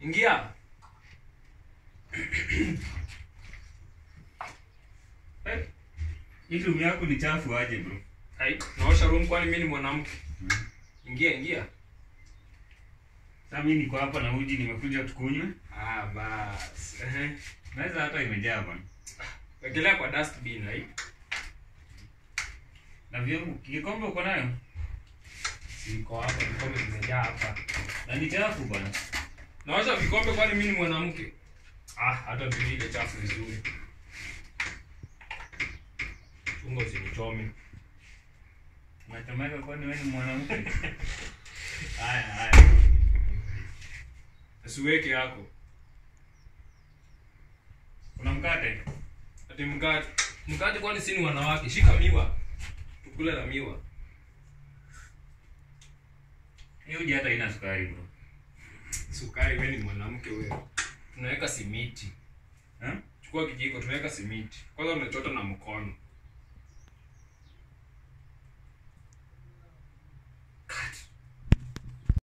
Ingia. Eh, hii room yako ni chafu aje bro Hai, naosha room kwani mimi ni mwanamke? Ingia, ingia. sasa mimi niko hapa na uji nimekuja tukunywe Ah, bas. Ehe. naweza hata imejaa bwana Wekelea kwa dustbin, hai. na vyombo kikombe uko nayo Siko hapa, vikombe vimejaa hapa. na ni chafu bwana Naosha vikombe kwani mimi ni mwanamke? Ah, hata ndio ile chafu vizuri. Chunga usinichome. nachomeka kwani wewe ni mwanamke haya haya Usiweke yako. kuna mkate Ati mkate. Mkate kwani si ni wanawake? Shika miwa. Tukule na miwa. hii uji hata ina sukari bro Sukari, wewe ni mwanamke wewe. Tunaweka simiti. eh? Chukua kijiko, tunaweka simiti. Kwanza unachota na mkono.